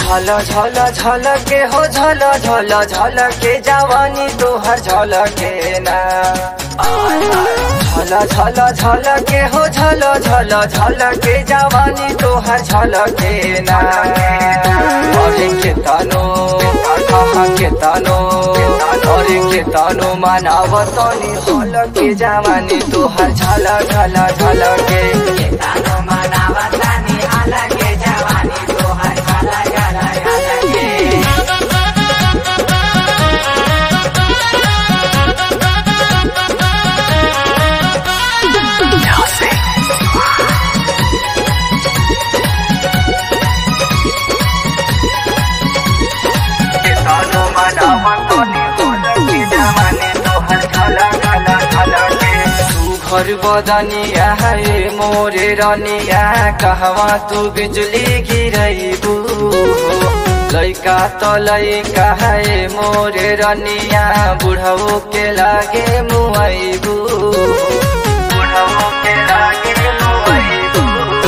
झल झल झल के हो झल झल झल के जवानी तोहर झल के ना झल झल झल के हो झल झल झल के जवानी तोहर झल के ना अरे के तनो कहा के तनो अरे के तनो मानवतनी झल के जवानी तोहर झल झल झल के तानो मनावतानी अलगे जवानी तोहर अलग अलग अलगे के तनो मानवतनी झल के जवानी तोहर झल झल झल के घर बदनिया है मोरे रनिया कहवा तू बिजली गिरैबू लैका त लैका है मोरे रनिया बुढ़ऊ के लागे मुआइबू बुढ़ऊ के लागे मुआइबू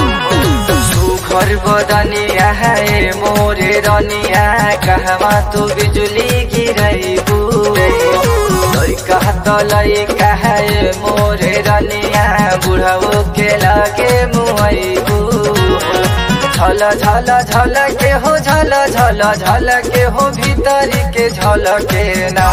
घर बदनिया है मोरे रनिया कहवा तू बिजली गिरैबू लैका त लैका है मोरे रनिया बुढ़ऊ के लागे मुआइबू झल झल झल के हो झल झल झल के हो भीतरी के झल के ना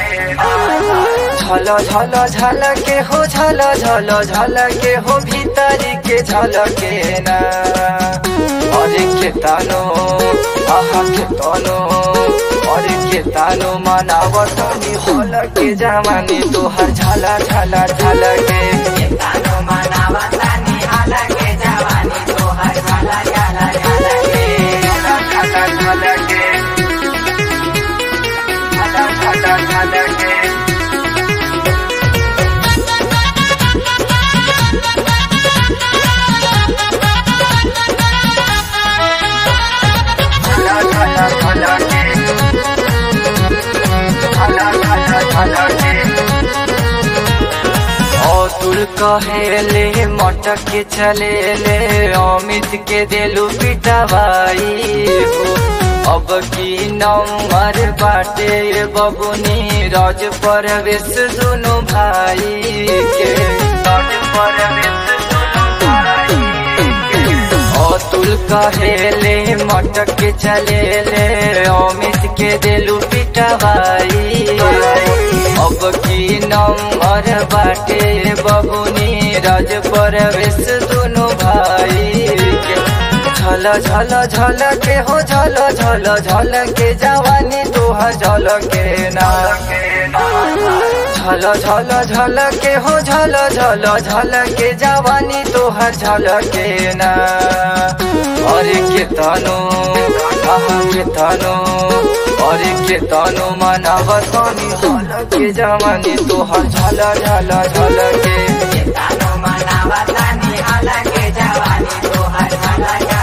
झल झल झल के हो झल झल झल के हो भीतरी के झल के ना अरे के तानो आहा के तानो अरे के तानो मनावतनी होल के जवानी तोहर झला झला झल के तानो मनावतानी अलगे जवानी तोहर अलग अलग अलगे झला झल के झला झला झल के झला झला झल के झला झला झल के अतुल कहेले मटक के चले ले अमित के दिलु पिटवाई हो अब की नंबर बाटे बबुनी राज परवेश दुनु भाई के राज परवेश दुनु भाई के अतुल कहेले मटक के चले ले अमित के दिलु पिटवाई अब की नंबर बाटे बबुनी राज परवेश दुनु भाई के झल झल झल के हो झल झल झल के जवानी तोहर झल के ना झल झल झल के हो झल झल झल के जवानी तोहर झल के ना अरे के तनो आहा के तनो अरे के तनो मनावतनी झल के जवानी तोहर झल झल झल के तानो मनावतानी अलगे जवानी तोहर अलग